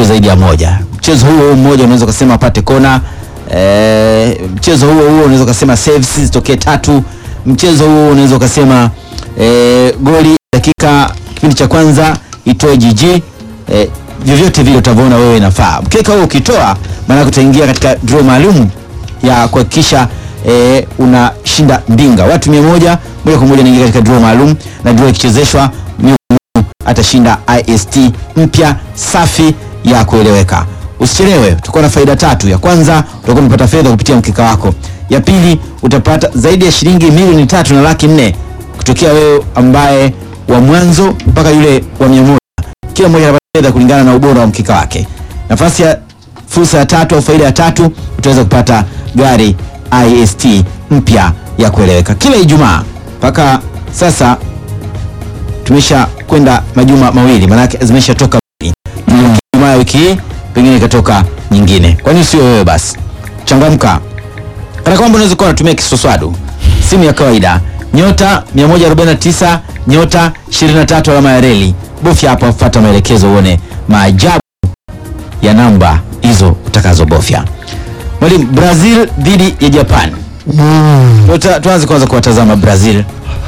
isiyo zaidi ya moja. Mchezo huo huo mmoja unaweza kusema apate kona e, mchezo huo huo unaweza kusema saves zitokee tatu. Mchezo huo unaweza ukasema e, goli dakika kipindi cha kwanza itoe jiji e, vyovyote vile utavyoona wewe inafaa. Mkeka huo ukitoa, maana utaingia katika draw maalum ya kuhakikisha e, unashinda mbinga. Watu mia moja moja kwa moja inaingia katika draw maalum, na draw ikichezeshwa miongoni atashinda ist mpya safi ya kueleweka. Usichelewe, utakuwa na faida tatu. Ya kwanza utakuwa umepata fedha kupitia mkeka wako. Ya pili utapata zaidi ya shilingi milioni tatu na laki nne kutokea wewe ambaye wa mwanzo mpaka yule wa mia moja. Kila mmoja anapata fedha kulingana na ubora wa mkeka wake. Nafasi ya fursa ya tatu au faida ya tatu utaweza kupata gari ist mpya ya kueleweka kila Ijumaa mpaka sasa tumesha kwenda majuma mawili, maanake zimeshatoka mbili. Mm. Ijumaa ya wiki hii pengine ikatoka nyingine. Kwani sio wewe? Basi changamka, kana kwamba unaweza kuwa unatumia kiswaswadu, simu ya kawaida nyota 149 nyota 23 alama ya reli, bofya hapa, fuata maelekezo uone maajabu ya namba hizo utakazobofya. Mwalimu, Brazil dhidi ya Japan. Mm. Tuta- Tuanze kwanza kuwatazama Brazil,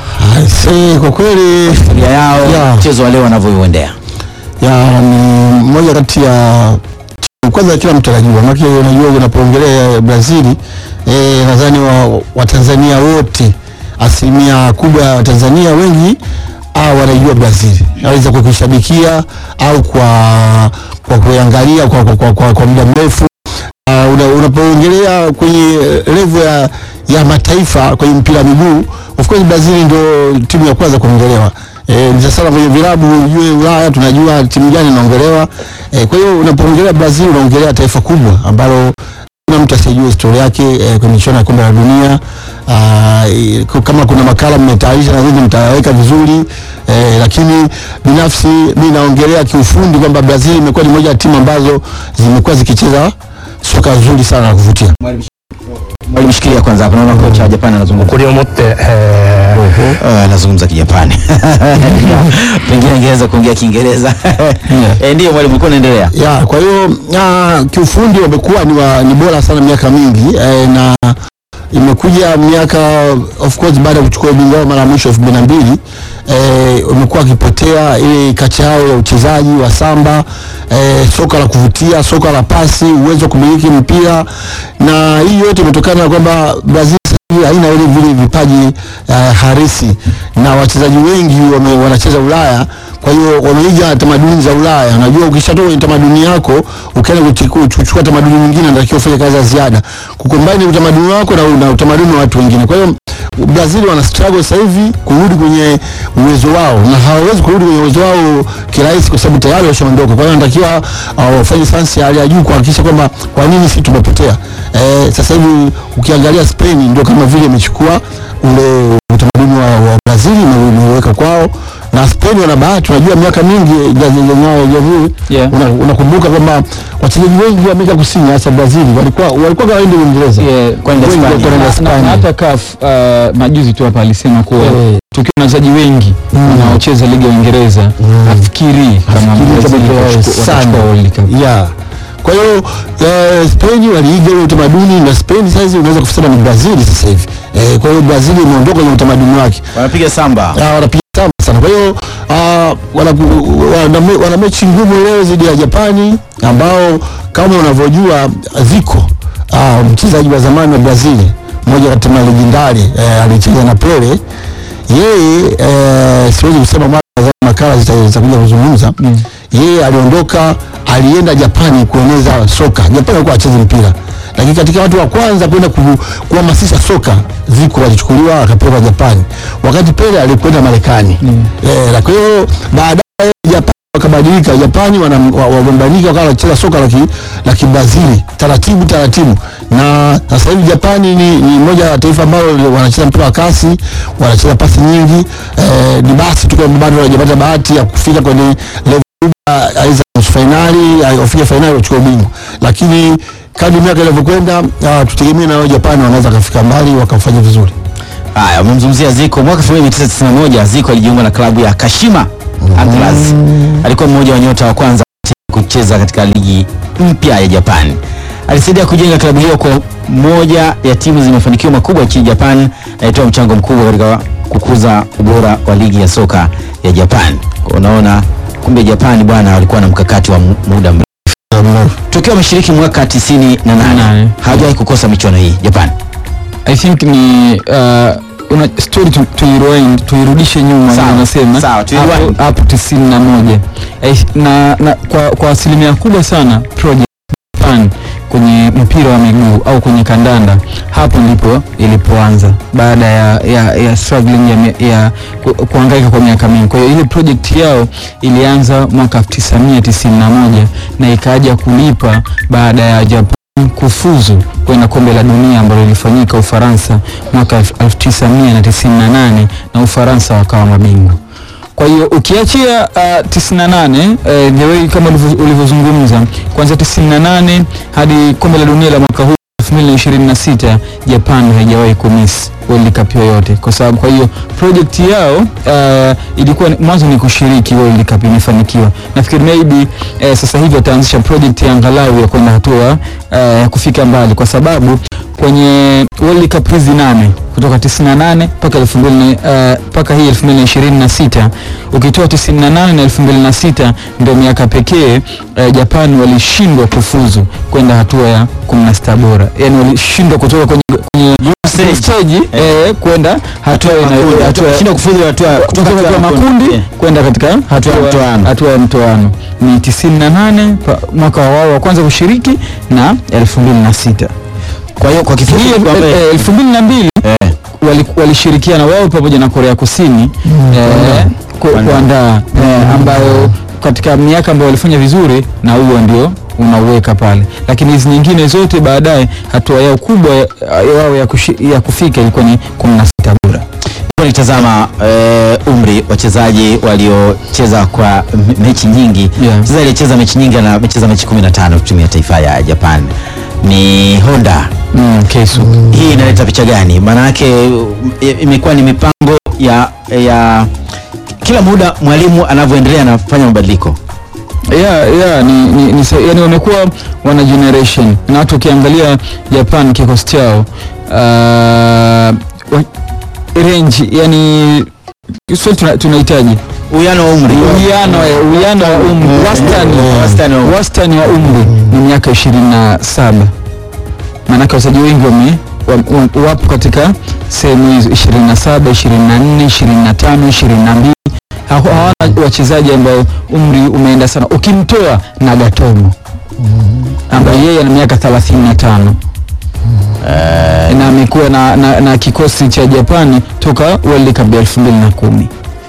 Aise, kwa kweli historia yao, Yeah. mchezo wa leo wanavyouendea. ya ni moja kati ya timu kwanza kila mtu anajua, maana unajua unapoongelea Brazili eh, nadhani wa, Watanzania wote asilimia kubwa ya Watanzania wengi au wanaijua Brazili, aweza kwa kuishabikia au kwa kwa kuangalia kwa, kwa, kwa, kwa, kwa muda mrefu uh, una, unapoongelea kwenye level ya, ya mataifa kwenye mpira wa miguu of course Brazil ndio timu ya kwanza kuongelewa. E, ni sana kwenye vilabu ujue Ulaya tunajua timu gani inaongelewa. E, kwa hiyo unapoongelea Brazil unaongelea taifa kubwa ambalo kuna mtu asiyejua historia yake e, kwenye michuano ya kombe la dunia. Aa, e, ku- kama kuna makala mmetayarisha nadhani mtaweka vizuri e, lakini binafsi mi naongelea kiufundi kwamba Brazil imekuwa ni moja ya timu ambazo zimekuwa zikicheza soka zuri sana la kuvutia. Mwalimu, shikilia kwanza hapo, naona kocha wa Japan anazungumza. 誇りを持って、えー Uh, anazungumza Kijapani pengine ingeweza kuongea Kiingereza. Eh, ndiyo mwalimu, ulikuwa unaendelea. ya kwa hiyo ah, kiufundi wamekuwa ni, wa, ni bora sana miaka mingi eh, na imekuja miaka of course baada ya kuchukua ubingwa wao mara ya mwisho elfu mbili na mbili eh, wamekuwa wakipotea ile kacha yao ya uchezaji wa samba eh, soka la kuvutia, soka la pasi, uwezo wa kumiliki mpira, na hii yote imetokana na kwamba Brazil sasa hivi haina ile vile vipaji uh, harisi na wachezaji wengi wame, wanacheza Ulaya kwa hiyo wameiga tamaduni za Ulaya. Unajua, ukishatoka kwenye tamaduni yako ukaenda kuchiku- kuchukua tamaduni nyingine, unatakiwa ufanye kazi za ziada kukombine utamaduni wako na, na utamaduni wa watu wengine. Kwa hiyo Brazil wana struggle sasa hivi kurudi kwenye uwezo wao, na hawawezi kurudi kwenye uwezo wao kirahisi, kwa sababu tayari washaondoka. Kwa hiyo wanatakiwa uh, wafanye sayansi ya hali ya juu kuhakikisha kwamba kwa nini sisi tumepotea. Eh, sasa hivi ukiangalia Spain ndio kama vile imechukua ule utamaduni wa, wa Brazil na umeweka kwao na Spain wana bahati, unajua miaka mingi jamhuri Yeah. una- unakumbuka kwamba wachezaji wengi wa Amerika Kusini hasa Brazil walikuwa walikuwa waende Uingereza Yeah, kwenda Wengi Hispania. walikuwa wanaenda na, na Hispania. hata CAF uh, majuzi tu hapa alisema kuwa Eh. tukiwa na wachezaji wengi wanaocheza ligi ya Uingereza afikiri kama Afikiri Brazil kama watachukua- sana. watachukua World Cup. yeah. Kwa hiyo eh, Spain waliiga ule utamaduni na Spain sasa unaweza kusema ni Brazil sasa hivi eh, kwa hiyo Brazil imeondoka kwenye utamaduni wake Wanapiga samba. Ah, wanapiga sana sana. Kwa hiyo ah, wana, wana, me- wana mechi ngumu leo dhidi ya Japani ambao kama unavyojua Zico ah, mchezaji wa zamani wa Brazil, mmoja kati ya legendari eh, alicheza na Pele. Yeye eh, siwezi kusema mara za makala zita- zitakuja kuzungumza yeye aliondoka, alienda Japani kueneza soka. Japani alikuwa acheze mpira, lakini katika watu wa kwanza kwenda ku- kuhamasisha soka Zico alichukuliwa akapelekwa Japani, wakati Pele alikwenda Marekani. Eh, na kwa hiyo baadaye Japani wakabadilika, Japani wana- wa- wagombanika wakawa wanacheza soka la ki- la kibrazili taratibu taratibu, na sasa hivi Japani ni, ni moja ya taifa ambalo wanacheza mpira wa kasi, wanacheza pasi nyingi. Eh, ni basi tu kwamba bado hawajapata bahati ya kufika kwenye level kubwa, aidha nusu fainali, wafike fainali wachukue ubingwa, lakini kadri miaka inavyokwenda, ah, tutegemee na wao Japani wanaweza kafika mbali wakafanya vizuri. Haya, umemzungumzia Zico. Mwaka 1991 Zico alijiunga na klabu ya Kashima Antlers. Alikuwa mmoja wa nyota wa kwanza kucheza katika ligi mpya ya Japan. Alisaidia kujenga klabu hiyo kwa moja ya timu zenye mafanikio makubwa nchini Japan na alitoa mchango mkubwa katika kukuza ubora wa ligi ya soka ya Japan. Kwa unaona kumbe Japan bwana walikuwa na mkakati wa mu- muda mrefu. Tokeo wameshiriki mwaka 98 Nane. hawajawahi kukosa michuano hii Japan. I think ni uh, una story tu, tuirewind tuirudishe nyuma Sawa, unasema sawa, tuirewind. hapo hapo tisini na moja Eh, na, na kwa, kwa asilimia kubwa sana project Japan kwenye mpira wa miguu au kwenye kandanda hapo ndipo ilipoanza baada ya, ya, ya struggling ya, mi- ya ku, kuhangaika kwa miaka mingi. Kwa hiyo ile project yao ilianza mwaka 1991 na ikaja kulipa baada ya Japan kufuzu kwenda kombe la dunia ambalo lilifanyika Ufaransa mwaka 1998 na Ufaransa wakawa mabingwa. Kwa hiyo ukiachia uh, 98 uh, the way kama ulivyo- ulivyozungumza kuanzia 98 hadi kombe la dunia la mwaka huu 2026 Japan haijawahi kumiss World Cup yoyote, kwa sababu kwa hiyo project yao uh, ilikuwa ni- mwanzo ni kushiriki World Cup, imefanikiwa. Nafikiri maybe eh, sasa hivi wataanzisha project ya angalau ya kwenda hatua eh, ya kufika mbali, kwa sababu kwenye World Cup hizi nane kutoka 98 mpaka 2000 eh, mpaka hii 2026 ukitoa 98 na 2006 ndio miaka pekee eh, Japan walishindwa kufuzu kwenda hatua ya 16 bora, yani walishindwa kutoka kwenye, kwenye Stage. stage eh, kwenda hatua ina- hatua Shinda kufuzu hatua kutoka hatua ya makundi Yeah. kwenda katika hatua ya mtoano. hatua ya mtoano ni 98 pa- mwaka wao wa kwanza kushiriki na 2006 Kwa hiyo kwa kifupi hii kwamba- eh, elfu mbili na mbili eh, wali- walishirikiana wao pamoja na Korea Kusini eh, ku- Kuandaa. kuandaa eh, ambayo katika miaka ambayo walifanya vizuri na huo ndio unauweka pale, lakini hizi nyingine zote baadaye hatua yao kubwa ya- yao ya, kushi- ya kufika ilikuwa ni 16 bora. Kwa nitazama eh, umri wachezaji waliocheza kwa m- mechi nyingi Yeah. mchezaji aliyecheza mechi nyingi na amecheza mechi 15 timu ya taifa ya Japan ni Honda. Mm, Keisu. Hii inaleta picha gani? Maana yake i- imekuwa ni mipango ya ya kila muda mwalimu anavyoendelea anafanya mabadiliko. yeah, yeah, ni, ni, ni, sa- yani wamekuwa wana generation na hata ukiangalia Japan kikosi chao uh, wa- range yani Kiswahili tuna- tunahitaji Uwiano wa umri. uwiano eh, uwiano wa umri wastani Wastani wa- wastani wa umri ni miaka ishirini na saba maanake wachezaji wengi wame wa- wa- wapo katika sehemu hizo 27 24 25 22 Ha- hawana wachezaji ambao umri umeenda sana ukimtoa Nagatomo ambaye yeye ana miaka 35 na amekuwa na, na, na kikosi cha Japani toka World Cup ya 2010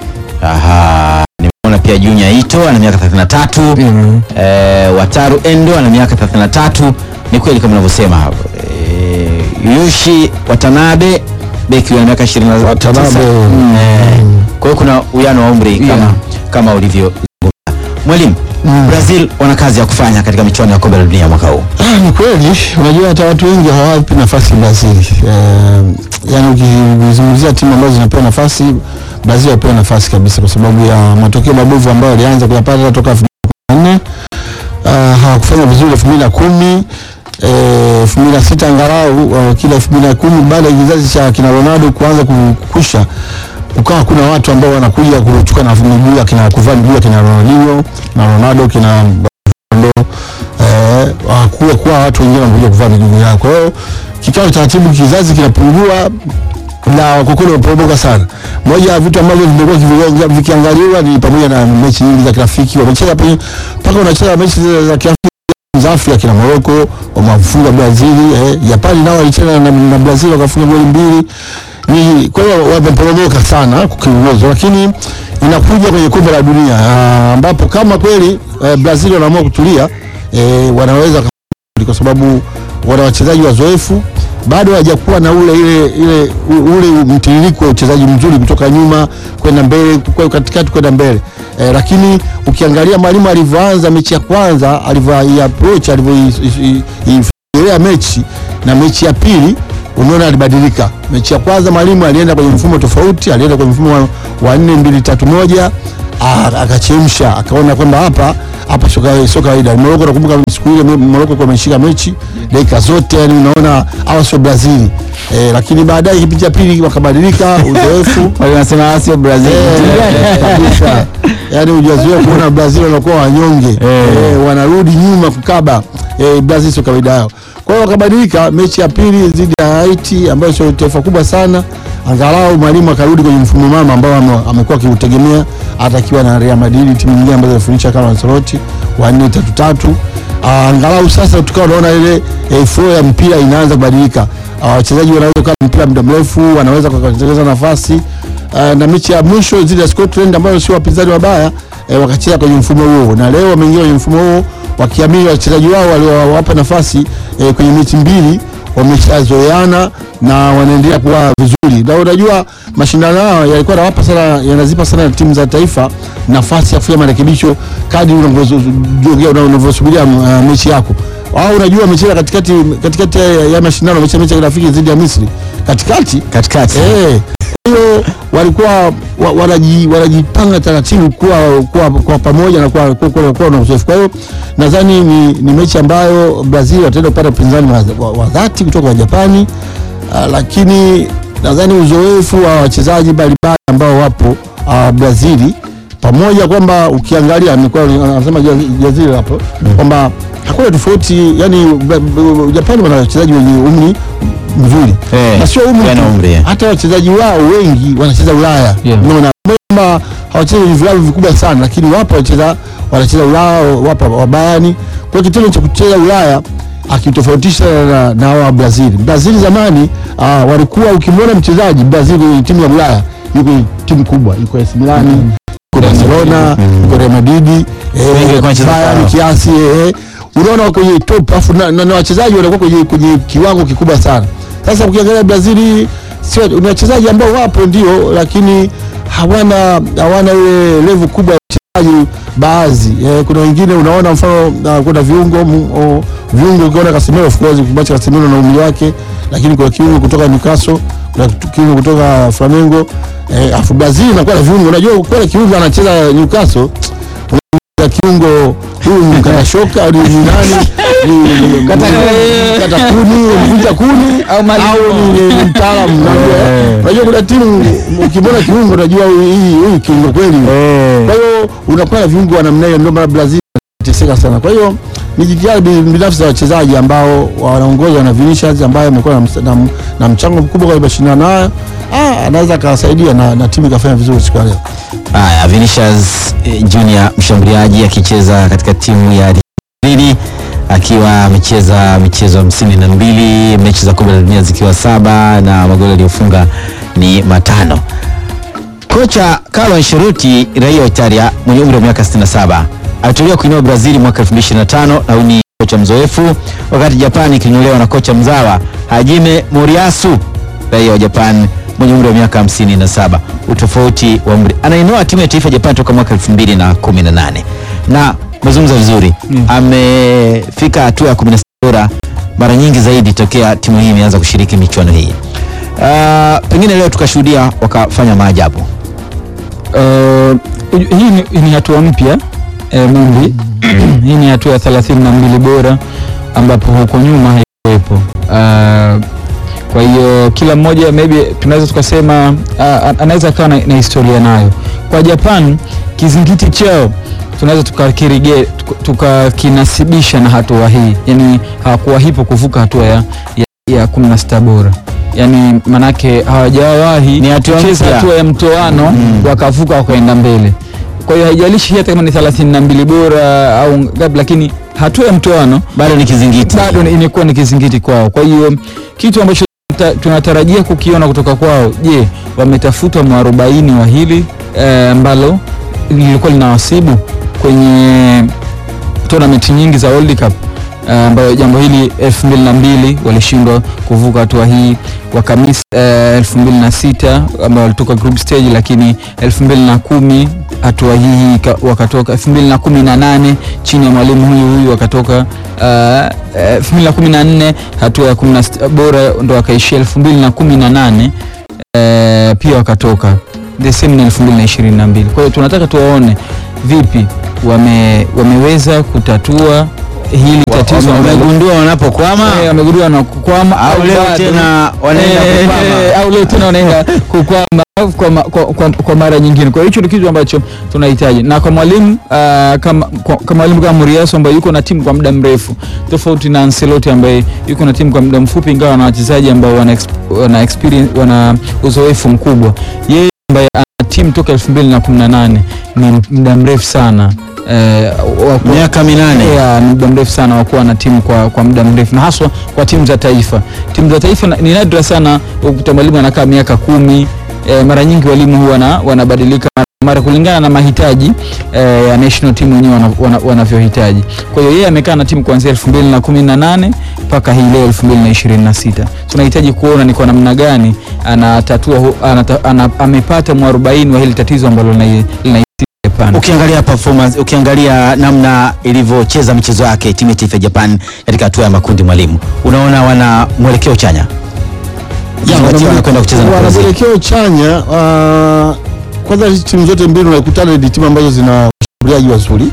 Aha, nimeona pia Junior Ito ana miaka 33. mm. Eh, Wataru Endo ana miaka 33. Ni kweli kama unavyosema hapo. Eh, Yushi Watanabe beki ana miaka 29. Watanabe. Mm, eh, Kwa hiyo kuna uwiano wa umri kama Yeah. kama ulivyozungumza. Mwalimu, Brazil wana kazi ya kufanya katika michuano ya kombe la dunia mwaka huu. Ah, ni kweli unajua hata watu wengi hawapi nafasi Brazil. Eh, yani ukizungumzia timu ambazo zinapewa nafasi Brazil wapewa nafasi kabisa kwa sababu ya matokeo mabovu ambayo walianza kuyapata toka 2014 uh, hawakufanya vizuri 2010 eh, 2006 angalau uh, kila 2010 baada ya kizazi cha kina Ronaldo kuanza kukusha ukawa kuna watu ambao wanakuja kuchukua na miguu ya kina kuvaa miguu ya kina Ronaldinho na Ronaldo kina Ronaldo eh, hakuwa kuwa watu wengine wanakuja kuvaa miguu yao. Kwa hiyo kikawa taratibu, kizazi kinapungua na kwa kweli wameporomoka sana. Moja ya vitu ambavyo vimekuwa kivi- vikiangaliwa ni pamoja na mechi nyingi za kirafiki, wamecheza penye- mpaka wanacheza mechi za- za kirafiki za Afrika kina Morocco wamefunga Brazil, eh, Japani nao walicheza na, na Brazil wakafunga goli mbili. Ni kwa hiyo wameporomoka sana kwa kiuwezo, lakini inakuja kwenye kombe la dunia ah, ambapo kama kweli eh, Brazil wanaamua kutulia eh, wanaweza kwa sababu wana wachezaji wazoefu bado hawajakuwa na ule ile ile u- ule mtiririko wa uchezaji mzuri kutoka nyuma kwenda mbele kwa katikati kwenda mbele e, lakini ukiangalia mwalimu alivyoanza mechi ya kwanza alivyo approach alivyoifikiria mechi na mechi ya pili umeona alibadilika. Mechi ya kwanza mwalimu alienda kwenye mfumo tofauti, alienda kwenye mfumo wa- wa nne mbili tatu moja ah, akachemsha akaona kwamba hapa hapa sio kawaida- sio kawaida. Morocco nakumbuka siku ile Morocco kwa ameshika mechi dakika zote, yani unaona hawa sio Brazil eh, lakini baadaye kipindi cha pili wakabadilika uzoefu Wale wanasema sio Brazil. Eh, kabisa. Yaani hujazoea kuona Brazil wanakuwa wanyonge eh, wanarudi nyuma kukaba eh, Brazil sio kawaida yao. Kwa hiyo wakabadilika mechi ya pili dhidi ya Haiti ambayo sio taifa kubwa sana, angalau mwalimu akarudi kwenye mfumo mama ambao ame- amekuwa akiutegemea hata akiwa na Real Madrid, timu nyingine ambazo zinafundisha kama Ancelotti wa 4 3 3 Ah, angalau sasa tukawa tunaona ile eh, flow ya mpira inaanza kubadilika. Ah, Wachezaji wanaweza kukaa mpira muda mrefu, wanaweza kutengeneza nafasi Ah, na mechi ya mwisho dhidi ya Scotland ambayo sio wapinzani wabaya eh, wakacheza kwenye mfumo huo, na leo wameingia kwenye mfumo huo wakiamini wachezaji wao waliowapa nafasi eh, kwenye mechi mbili wameshazoeana na wanaendelea kuwa vizuri, na unajua mashindano hayo yalikuwa yanawapa sana, yanazipa sana timu za taifa nafasi ya kufanya marekebisho kadri unavyojogea unavyosubiria uh, mechi yako au unajua wamecheza katikati katikati ya, ya mashindano wamecheza mechi ya kirafiki dhidi ya Misri katikati Katikati. Eh, kwa hiyo walikuwa wa- wanaji- wanajipanga taratibu kuwa, kuwa, kuwa pamoja na kuwa, kuwa, kuwa, kuwa na uzoefu. Kwa hiyo nadhani ni, ni mechi ambayo Brazil wataenda kupata upinzani wa, wa, wa dhati kutoka kwa Japani. Uh, lakini nadhani uzoefu wa wachezaji mbalimbali ambao wapo uh, Brazili pamoja kwamba ukiangalia amekuwa anasema Jaz- Jazili hapo kwamba hakuna tofauti, yani Bra- Bra- Japani wana wachezaji wenye umri mzuri Eh, na sio umri yana tu, umri, eh. hata wachezaji wao wengi wanacheza Ulaya Yeah. unaona kwamba hawachezi kwenye vilabu vikubwa sana, lakini wapo wanacheza wanacheza Ulaya, wapo wa Bayern. Kwa hiyo kitendo cha kucheza Ulaya akitofautisha na, na hawa Brazil. Brazil zamani uh, walikuwa ukimwona mchezaji Brazil kwenye timu ya Ulaya yuko kwenye timu kubwa, yuko AC Milan, yuko Barcelona, yuko Real Madrid, Wengi eh, walikuwa wanacheza Bayern kwao. kiasi eh, unaona wako kwenye top afu na, na, na wachezaji wanakuwa kwenye, kwenye kiwango kikubwa sana. Sasa ukiangalia Brazil sio ni wachezaji ambao wapo ndio, lakini hawana hawana ile level kubwa ya wachezaji baadhi. Eh, kuna wengine unaona mfano uh, kuna viungo mu- o, viungo ukiona Casemiro of course kubacha Casemiro na umri wake, lakini kuna kiungo kutoka Newcastle, kuna kiungo kutoka Flamengo eh, afu Brazil inakuwa na viungo. Unajua kwa kiungo anacheza Newcastle ya kiungo huyu mkata shoka ni ni nani Ni- ni- Kata- ni- kata kuni mvunja kuni Au Malimo. au ni- ni- ni mtaalamu unajua eh. unajua kuna timu ukimwona kiungo unajua huyu hii- huyu kiungo kweli kwa hiyo unakuwa na viungo wa namna hiyo ndio maana Brazil inateseka sana kwa hiyo ni jitihada bi- binafsi za wachezaji ambao wanaongozwa na Vinicius ambaye amekuwa na, ms- na, na mchango mkubwa kwenye mashindano haya ah, anaweza akawasaidia na, na timu ikafanya vizuri siku ya leo Haya, Vinicius eh, Junior mshambuliaji akicheza katika timu ya Madrid akiwa amecheza michezo hamsini na mbili mechi za kombe la dunia zikiwa saba na magoli aliyofunga ni matano. Kocha Carlo Ancelotti raia wa Italia mwenye umri wa miaka 67 aliteuliwa kuinua Brazil mwaka 2025 na huyu ni kocha mzoefu, wakati Japan ikinyulewa na kocha mzawa Hajime Moriyasu raia wa Japan mwenye umri wa miaka 57. Utofauti wa umri, anainua timu ya taifa ya Japan toka mwaka 2018 na umezungumza vizuri Mm. amefika hatua ya 16 bora mara nyingi zaidi tokea timu hii imeanza kushiriki michuano hii. Uh, pengine leo tukashuhudia wakafanya maajabu. Uh, uju- hii ni, ni hatua mpya eh, Mumbi. hii ni hatua ya thelathini na mbili bora ambapo huko nyuma haikuwepo. Uh, kwa hiyo kila mmoja maybe tunaweza tukasema uh, anaweza akawa na, na historia nayo. Kwa Japan kizingiti chao tunaweza tukakirige tukakinasibisha na hatua hii, yani hawakuwa hipo kuvuka hatua ya, ya, ya kumi na sita bora yani manake hawajawahi Ni hatua kucheza mpya. hatua ya mtoano Mm. wakavuka wakaenda mbele. Kwa hiyo haijalishi hata kama ni 32 bora au ngapi, lakini hatua ya mtoano Bado ni kizingiti. bado ni- imekuwa ni kizingiti kwao. Kwa hiyo kitu ambacho ta- tunatarajia kukiona kutoka kwao, je, wametafuta mwarobaini wa hili eh, ambalo lilikuwa linawasibu kwenye tournament nyingi za World Cup eh, ambayo jambo hili elfu mbili na mbili walishindwa kuvuka hatua hii wakamis eh, elfu mbili na sita ambao walitoka group stage, lakini elfu mbili na kumi hatua hii ika- wakatoka elfu mbili na kumi na nane chini ya mwalimu huyu huyu wakatoka eh, elfu mbili na kumi na nne hatua ya kumi na sita bora ndo wakaishia elfu mbili na kumi na nane eh, pia wakatoka the same na 2022. Kwa hiyo tunataka tuwaone vipi wame, wameweza kutatua hili tatizo ambalo- wamegundua wanapokwama Eh, wamegundua na kukwama au leo bado- tena wanaenda Eh, kukwama. eh, au leo tena wanaenda kukwama kwa, ma- kwa, kwa, kwa mara nyingine. Kwa hiyo hicho ndio kitu ambacho tunahitaji, na kwa mwalimu ah, kama kwa, kwa mwalimu kama Muriaso ambaye yuko na timu kwa muda mrefu, tofauti na Ancelotti ambaye yuko na timu kwa muda mfupi, ingawa na wachezaji ambao wana, ex- wana experience wana uzoefu mkubwa. Yeye ambaye ana timu toka 2018 ni muda mrefu sana eh, wa ku- miaka minane ya ni muda mrefu sana wa kuwa na timu kwa, kwa muda mrefu na haswa kwa timu za taifa. Timu za taifa na- ni nadra sana ukuta mwalimu anakaa miaka kumi. E, mara nyingi walimu huwa wana- wanabadilika mara- mara kulingana na mahitaji e, ya national team wenyewe wana- wana- wanavyohitaji. Kwa hiyo yeye amekaa na timu kuanzia 2018 mpaka hii leo 2026. Tunahitaji kuona ni kwa namna gani anatatua hu- anata, ana, amepata mwarobaini wa hili tatizo ambalo linai- linaitia Japan. ukiangalia performance ukiangalia namna ilivyocheza michezo yake timu ya taifa ya Japan katika hatua ya makundi mwalimu unaona wana mwelekeo chanya Ukizingatia wanakwenda kucheza na wana Brazil. mwelekeo chanya. Uh, kwanza hizi timu zote mbili unakutana ni timu ambazo zina washambuliaji wazuri.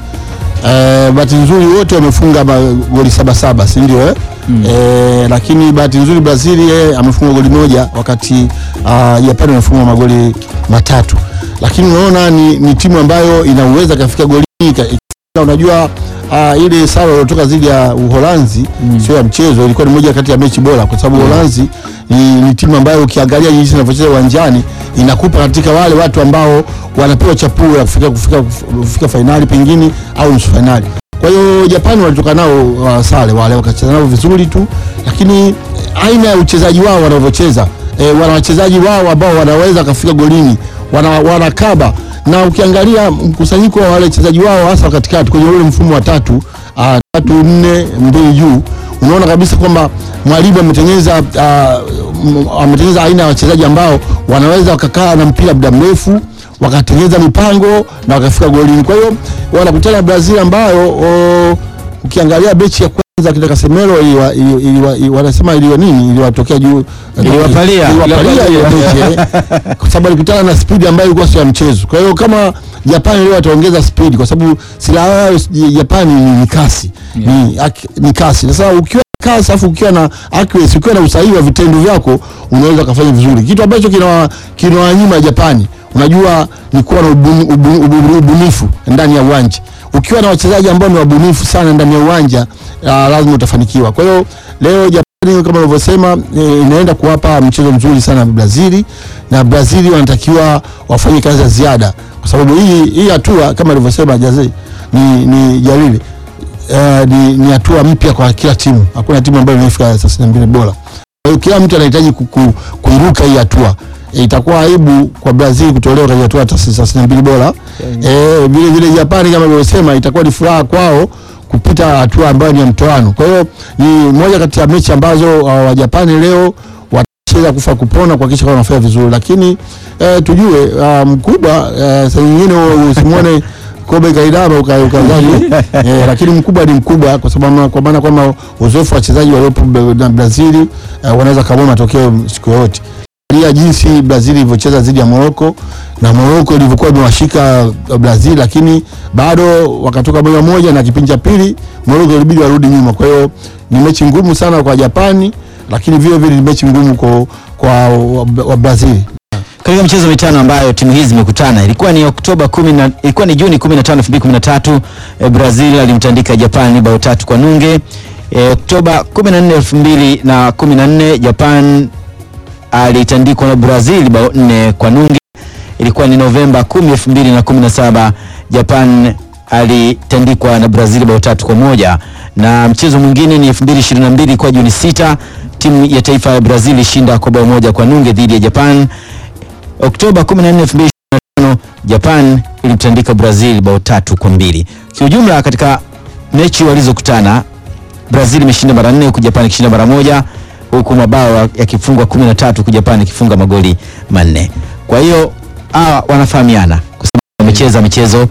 Uh, bahati nzuri wote wamefunga magoli saba saba, si ndio eh? Mm. Eh, lakini bahati nzuri Brazil yeye amefunga goli moja wakati uh, Japan amefunga magoli matatu, lakini unaona ni, ni timu ambayo inaweza kafika golini ika- ika- unajua uh, ile sare iliyotoka dhidi ya Uholanzi Mm. sio ya mchezo, ilikuwa ni moja kati ya mechi bora kwa sababu Uholanzi ni, ni timu ambayo ukiangalia jinsi inavyocheza uwanjani inakupa katika wale watu ambao wanapewa chapuo ya kufika, kufika, kufika fainali pengine au nusu fainali. Kwa hiyo Japani walitoka nao uh, sare wale wakacheza nao vizuri tu, lakini aina ya uchezaji wao wanavyocheza e, wana wachezaji wao ambao wanaweza kafika golini wana, wanakaba na ukiangalia mkusanyiko wa wale wachezaji wao hasa katikati kwenye ule mfumo wa tatu uh, tatu nne mbili juu unaona kabisa kwamba mwalimu ametengeneza uh, m- ametengeneza aina ya wachezaji ambao wanaweza wakakaa na mpira muda mrefu wakatengeneza mipango na wakafika golini. Kwa hiyo wanakutana na Brazil ambayo o, ukiangalia mechi ya kwanza kina Casemiro iliwa, iliwa, iliwa, iliwa, wanasema iliwa nini iliwatokea juu Iliwapalia. iliwapalia ile mechi eh, kwa sababu alikutana na spidi ambayo ilikuwa sio ya mchezo. Kwa hiyo kama Japani leo wataongeza spidi, kwa sababu silaha yao Japani ni, ni kasi ni, ak- ni kasi. Sasa ukiwa na kasi afu ukiwa na accuracy, ukiwa na usahihi wa vitendo vyako unaweza kufanya vizuri, kitu ambacho kina kinawanyima Japani unajua ni kuwa na ubuni- ubu- ubu- ubunifu ndani ya uwanja. Ukiwa na wachezaji ambao ni wabunifu sana ndani ya uwanja uh, lazima utafanikiwa. Kwa hiyo leo Japani kama ulivyosema e, inaenda kuwapa mchezo mzuri sana Brazili, na Brazili wanatakiwa wafanye kazi ya ziada, kwa sababu hii hii hatua kama alivyosema Jazi ni, ni Jalili uh, ni, ni hatua mpya kwa kila timu. Hakuna timu ambayo imefika thelathini na mbili bora. Kwa hiyo kila mtu anahitaji ku- ku- kuiruka hii hatua. E, itakuwa aibu kwa Brazil kutolewa katika hatua ya thelathini na mbili bora. Eh, vile vile Japani kama nilivyosema itakuwa ni furaha kwao kupita hatua ambayo ni ya mtoano. Kwa hiyo ni moja kati ya mechi ambazo uh, Wajapani leo watacheza kufa kupona kuhakikisha kwamba wanafanya vizuri, lakini eh, tujue uh, mkubwa eh, saa nyingine usimwone kobe kaidama uka- ukadhani eh, lakini mkubwa ni mkubwa kwa sababu kwa maana kwamba uzoefu wa wachezaji waliopo Bra- na Brazil eh, wanaweza kamua matokeo siku yoyote. Angalia jinsi Brazil ilivyocheza dhidi ya Morocco na Morocco ilivyokuwa imewashika Brazil, lakini bado wakatoka moja moja, na kipindi cha pili Morocco ilibidi warudi nyuma. Kwa hiyo ni mechi ngumu sana kwa Japani, lakini vile vile ni mechi ngumu kwa, kwa wa, wa Brazil. katika michezo mitano ambayo timu hizi zimekutana ilikuwa ni Oktoba 10 na ilikuwa ni Juni 15 2013 eh, Brazil alimtandika Japan bao tatu kwa nunge. Eh, Oktoba 14 2014 Japan alitandikwa na Brazil bao nne kwa nunge. Ilikuwa ni Novemba 10 2017 Japan alitandikwa na Brazil bao tatu kwa moja na mchezo mwingine ni 2022 ilikuwa Juni 6 timu ya taifa ya Brazil ishinda kwa bao moja kwa nunge dhidi ya Japan. Oktoba 14, 2025 Japan ilimtandika Brazil bao tatu kwa mbili. Kiujumla katika mechi walizokutana Brazil imeshinda mara nne huku Japan ikishinda mara moja huku mabao yakifungwa 13 huku Japan ikifunga magoli manne. Kwa hiyo hawa wanafahamiana kwa sababu wamecheza michezo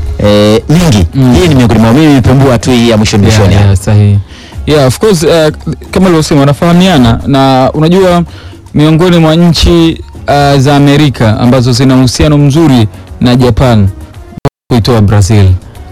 eh, mingi. Mm. Hii ni miongoni mwao. Mimi nimepembua tu hii ya mwisho mwishoni. yeah, hapa. yeah, sahihi yeah, of course uh, kama ulivyosema wanafahamiana na unajua miongoni mwa nchi uh, za Amerika ambazo zina uhusiano mzuri na Japan kuitoa Brazil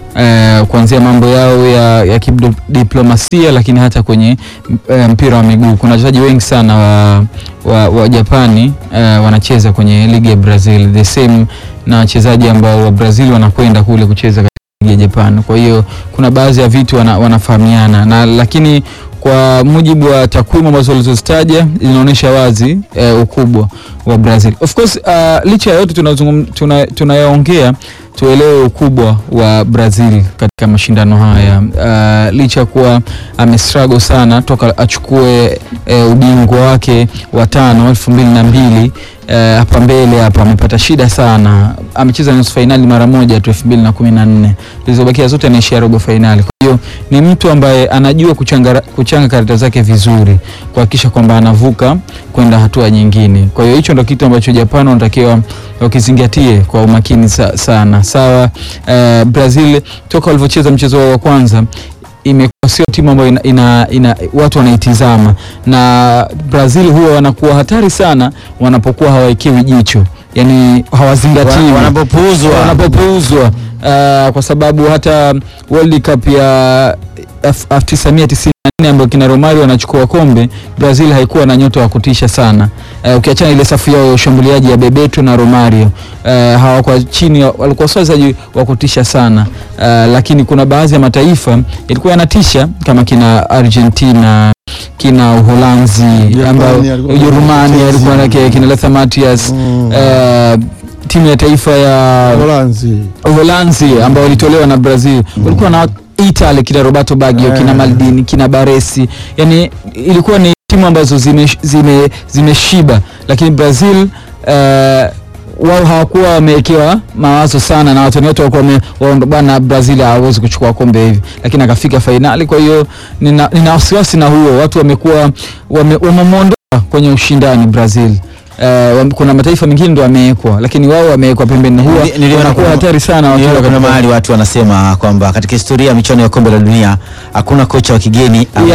uh, kuanzia mambo yao ya, ya kidiplomasia, lakini hata kwenye uh, mpira wa miguu kuna wachezaji wengi sana wa, wa, wa Japani uh, wanacheza kwenye ligi ya Brazil the same na wachezaji ambao wa Brazil wanakwenda kule kucheza katika ligi ya Japan. Kwa hiyo kuna baadhi ya vitu wana, wanafahamiana na lakini kwa mujibu wa takwimu ambazo walizozitaja zinaonyesha wazi eh, ukubwa wa Brazil. Of course uh, licha ya yote tunazungum- tuna- tunayaongea tuelewe ukubwa wa Brazil katika mashindano haya uh, licha ya kuwa amestruggle sana toka achukue eh, ubingwa wake wa tano elfu mbili na mbili eh, hapa mbele hapa amepata shida sana. Amecheza nusu fainali mara moja tu elfu mbili na kumi na nne zilizobakia zote anaishia robo fainali. Kwa hiyo ni mtu ambaye anajua kuchanga, kuchanga karata zake vizuri kuhakikisha kwamba anavuka kwenda hatua nyingine. Kwa hiyo hicho ndo kitu ambacho Japan wanatakiwa wakizingatie kwa umakini sa, sana. Sawa, eh, Brazil toka walivyocheza mchezo wao wa kwanza imekuwa sio timu ambayo ina, ina, ina, watu wanaitizama na Brazil huwa wanakuwa hatari sana wanapokuwa hawaekewi jicho, yani hawazingatiwi wanapopuuzwa wanapopuuzwa uh, kwa sababu hata World Cup ya elfu- 1994 ambayo kina Romario wanachukua kombe, Brazil haikuwa na nyota wa kutisha sana. Uh, ukiachana ile safu yao ya ushambuliaji ya Bebeto na Romario uh, hawakuwa chini, walikuwa sio wachezaji wa kutisha sana uh, lakini kuna baadhi ya mataifa ilikuwa yanatisha kama kina Argentina kina Uholanzi Japani ambao alikuwa- Ujerumani alikuwa na kina Lothar Matthäus Mm. uh, timu ya taifa ya Holanzi. Uholanzi ambao walitolewa na Brazil walikuwa na Italy kina Roberto Baggio kina Eh. Maldini kina Baresi, yani ilikuwa ni timu ambazo zime- zime- zimeshiba, lakini Brazil eh, wao hawakuwa wamewekewa mawazo sana na watu wote walikuwa wame- waondo bwana, Brazil hawezi kuchukua kombe hivi, lakini akafika fainali. Kwa hiyo nina, nina wasiwasi na huo, watu wamekuwa wame- wamemwondoa kwenye ushindani Brazil. Eh, wam- kuna mataifa mengine ndo wamewekwa, lakini wao wamewekwa pembeni, na huwa Nili- niliona wanakuwa kuna- hatari sana watu Niliona kuna katika- mahali watu wanasema kwamba katika historia ya michuano ya kombe la dunia hakuna kocha wa kigeni ambaye-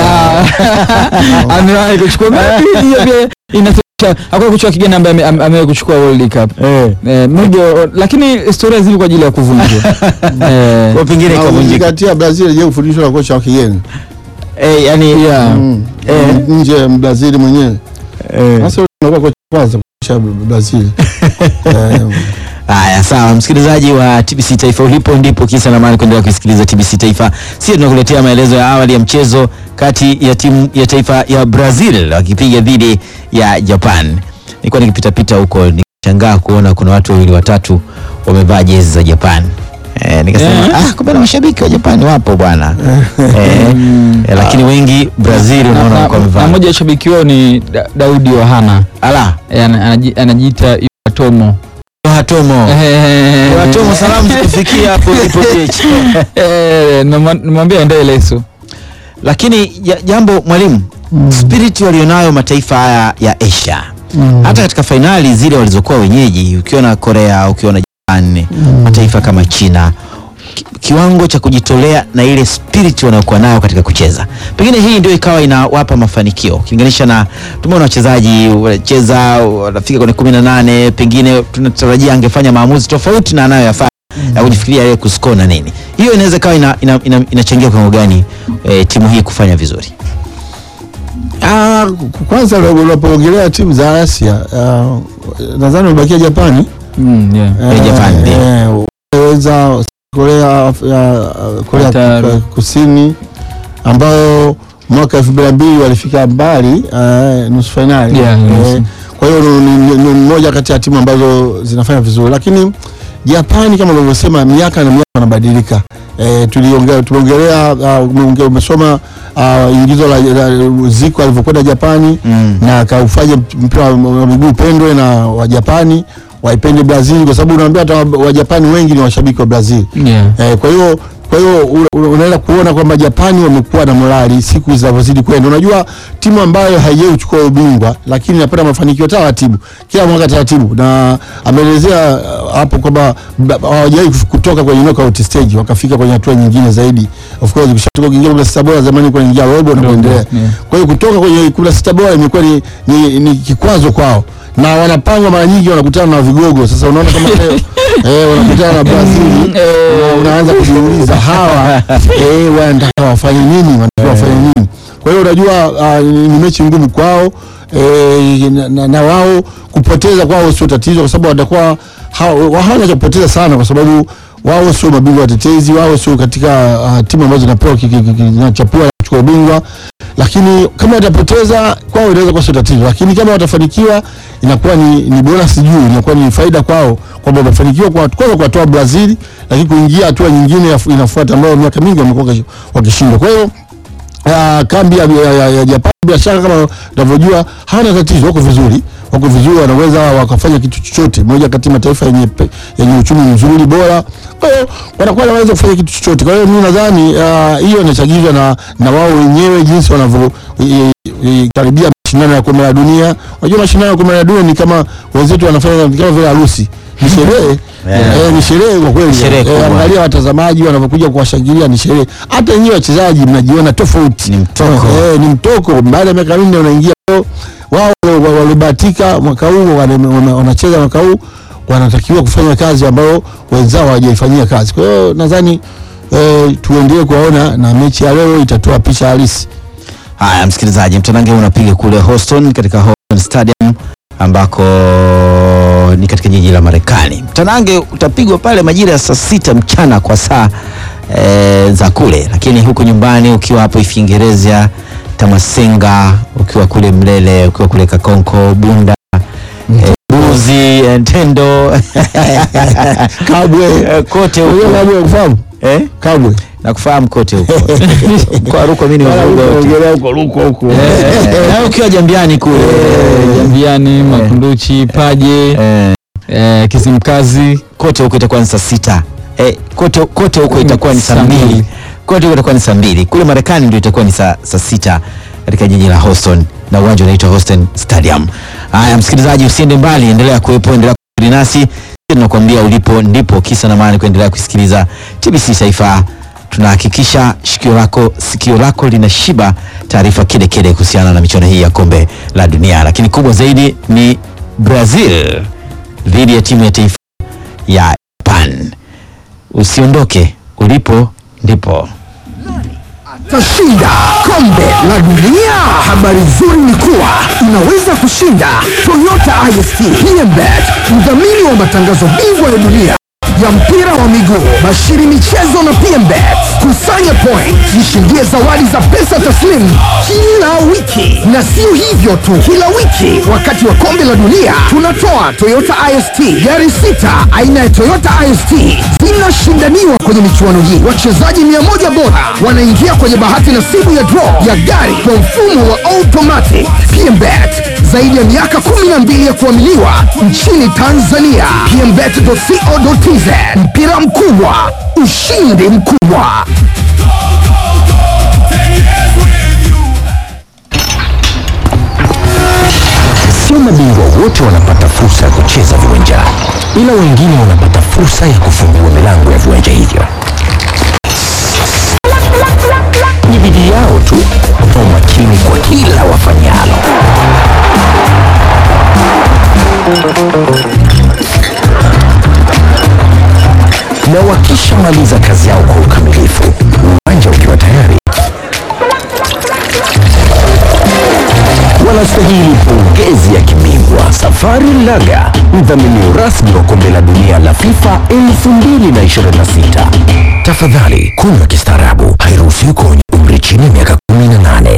ya amewahi kuchukua maybe hiyo pia inatosha. Hakuna kuchukua kigeni ambaye ame- ame- amewahi kuchukua World Cup eh, maybe, lakini historia zipo kwa ajili ya kuvunjwa eh, kwa pengine Na ikavunjika. ukizingatia Brazil je kufundishwa na kocha wa kigeni Eh, yani yeah. Mm. Eh. nje ya Brazil mwenyewe eh. sasa unakuwa kocha kwanza kocha Brazil Eh, Haya, sawa msikilizaji wa TBC Taifa, ulipo ndipo kisa na maana kuendelea kusikiliza TBC Taifa. Sisi tunakuletea maelezo ya awali ya mchezo kati ya timu ya taifa ya Brazil wakipiga dhidi ya Japan. Nilikuwa nikipitapita huko nikishangaa kuona kuna watu wawili watatu wamevaa jezi za Japan. Eh, nikasema Eh. ah, kumbe na mashabiki wa Japan wapo bwana. eh, eh, lakini wengi Brazil na, unaona na, wako na wamevaa. mmoja wa shabiki wao ni da, Daudi Yohana Ala, eh, ana- anaji- anajiita Iwatomo Hatomo. Hatomo, salamu zikufikia hapo ulipo Jechi. Eh, nama- namwambia aendelee leso lakini ja- jambo mwalimu spirit walionayo mataifa haya ya Asia hata katika fainali zile walizokuwa wenyeji ukiona Korea ukiona Japan mataifa kama China ki, kiwango cha kujitolea na ile spirit wanayokuwa nayo katika kucheza pengine hii ndio ikawa inawapa mafanikio ukilinganisha na tumeona wachezaji wanacheza wanafika kwenye kumi na nane pengine tunatarajia angefanya maamuzi tofauti na anayoyafanya ya kujifikiria yeye kuscore na nini hiyo inaweza ikawa ina, ina, ina, inachangia kwa kiwango gani eh, timu hii kufanya vizuri ah, kwanza unapoongelea timu za Asia ah, nadhani umebakia Japani mm, yeah. Eh, Japan, ndio. eh, weza Korea Af- ya, Korea Qatar. Ku- Kusini ambayo mwaka elfu mbili na mbili walifika mbali eh, nusu fainali Yeah, nusu. kwa hiyo ni- ni ni moja kati ya timu ambazo zinafanya vizuri, lakini Japani kama ulivyosema, miaka na miaka wanabadilika. E, tuliongea tumeongelea uh, umeonge- umesoma uh, ingizo la, la Zico alivyokwenda Japani Mm. na akaufanya mpira wa wa miguu upendwe na Wajapani waipende Brazil, kwa sababu unaambia hata wa- Wajapani wengi ni washabiki wa Brazil. Yeah. Eh, kwa hiyo Kwa hiyo una- una- unaweza kuona kwamba Japani wamekuwa na morali siku zinavyozidi kwenda. Unajua timu ambayo haijawahi kuchukua ubingwa lakini inapata mafanikio taratibu kila mwaka taratibu, na ameelezea uh, hapo kwamba ba- hawajawahi kuf- kutoka kwenye knockout stage wakafika kwenye hatua nyingine zaidi. Of course ukishatoka kuingia kumi na sita bora, zamani kwa ingia robo na kuendelea. yeah. Kwa hiyo kutoka kwenye kumi na sita bora imekuwa ni, ni, ni kikwazo kwao na wanapangwa mara nyingi wanakutana na vigogo. Sasa unaona kama leo eh, wanakutana na Brazil na unaanza kujiuliza hawa eh, wanataka wafanye nini, wanataka wafanye nini? Kwa hiyo unajua uh, ni ni mechi ngumu kwao eh, na, na, na wao kupoteza kwao sio tatizo, kwa sababu watakuwa hawa- hawana cha kupoteza sana, kwa sababu wao sio mabingwa watetezi, wao sio katika uh, timu ambazo zinapewa ki- ki- ki- zinachapua kuchukua ubingwa lakini kama watapoteza kwao inaweza kuwa sio tatizo, lakini kama watafanikiwa inakuwa ni, ni bonus juu, inakuwa ni faida kwao kwamba wamefanikiwa kwa kwanza kuwatoa Brazil, lakini kuingia hatua nyingine ya- inafuata ambayo miaka mingi wamekuwa wakish- wakishindwa. Kwa hiyo uh, kambi ya, ya, ya, ya Japan bila shaka kama unavyojua hawana tatizo, wako vizuri, wako vizuri, wanaweza wakafanya kitu chochote, moja kati ya mataifa yenye pe- yenye uchumi mzuri bora. Kwa hiyo wanakuwa wanaweza kufanya kitu chochote. Kwa hiyo mimi nadhani ah, hiyo inachagizwa na, na wao wenyewe jinsi wanavyo i- i- karibia mashindano ya kombe la dunia. Unajua mashindano ya kombe la dunia ni kama wenzetu wanafanya ni kama vile harusi, ni sherehe Yeah. Eh, ni sherehe kwa kweli. Sherehe Eh, kubwa. angalia watazamaji wanavyokuja kuwashangilia, ni sherehe. Hata wenyewe wachezaji mnajiona tofauti, Ni mtoko. eh, ni mtoko. Baada ya miaka minne unaingia leo, wao wa- waliobahatika mwaka huu wana- wana- wanacheza mwaka huu wanatakiwa kufanya kazi ambayo wenzao hawajaifanyia kazi. Kwa hiyo nadhani eh, tuendelee kuwaona na mechi ya leo itatoa picha halisi. Haya, msikilizaji, mtanange unapiga kule Houston katika Houston Stadium ambako ni katika jiji la Marekani. Mtanange utapigwa pale majira ya saa sita mchana kwa saa e, za kule, lakini huku nyumbani ukiwa hapo Ifingereza, Tamasenga, ukiwa kule Mlele, ukiwa kule Kakonko, Bunda e, Buzi, e, Ntendo Kabwe Eh, kote Unajua huko Kabwe kufahamu eh? Kabwe na kufahamu kote huko kwa Rukwa mimi nimevuga wote. Ongelea huko huko huko. Eh, na ukiwa Jambiani kule Jambiani, Makunduchi, Paje, eh, eh, Kizimkazi. kote huko itakuwa ni saa sita eh, kote, kote huko itakuwa ni saa Saa mbili mbili. kote huko itakuwa ni saa mbili kule Marekani ndio itakuwa ni saa, saa sita katika jiji la Houston na uwanja unaitwa Houston Stadium. Haya, msikilizaji, usiende mbali, endelea kuwepo, endelea kuwa nasi. Tunakuambia ulipo ndipo kisa na maana kuendelea kusikiliza TBC Taifa. Tunahakikisha sikio lako sikio lako linashiba taarifa kede kede kuhusiana na michuano hii ya kombe la dunia, lakini kubwa zaidi ni Brazil dhidi ya timu ya taifa ya Japan. Usiondoke, ulipo ndipo. tashinda kombe la dunia. Habari nzuri ni kuwa unaweza kushinda Toyota IST PMBet, mdhamini wa matangazo bingwa ya dunia ya mpira wa miguu, bashiri michezo na PMBet. Kusanya point, jishindie zawadi za pesa taslimu kila wiki, na sio hivyo tu, kila wiki wakati wa kombe la dunia tunatoa Toyota IST gari sita aina ya Toyota IST zinashindaniwa kwenye michuano hii. Wachezaji mia moja bora wanaingia kwenye bahati nasibu ya draw ya gari kwa mfumo wa automatic. PMBet zaidi ya miaka 12 ya kuaminiwa nchini Tanzania. PMBet.co.tz mpira mkubwa, ushindi mkubwa. Sio mabingwa wote wanapata fursa ya kucheza viwanjani, ila wengine wanapata fursa ya kufungua milango ya viwanja hivyo. Ni bidii yao tu na umakini kwa kila wafanyalo. Na wakishamaliza kazi yao kwa ukamilifu, uwanja ukiwa tayari wanastahili pongezi ya kibingwa. Safari Laga, mdhamini rasmi wa kombe la dunia la FIFA 2026. Tafadhali kunywa kistaarabu, hairuhusiwi kwa wenye umri chini ya miaka 18.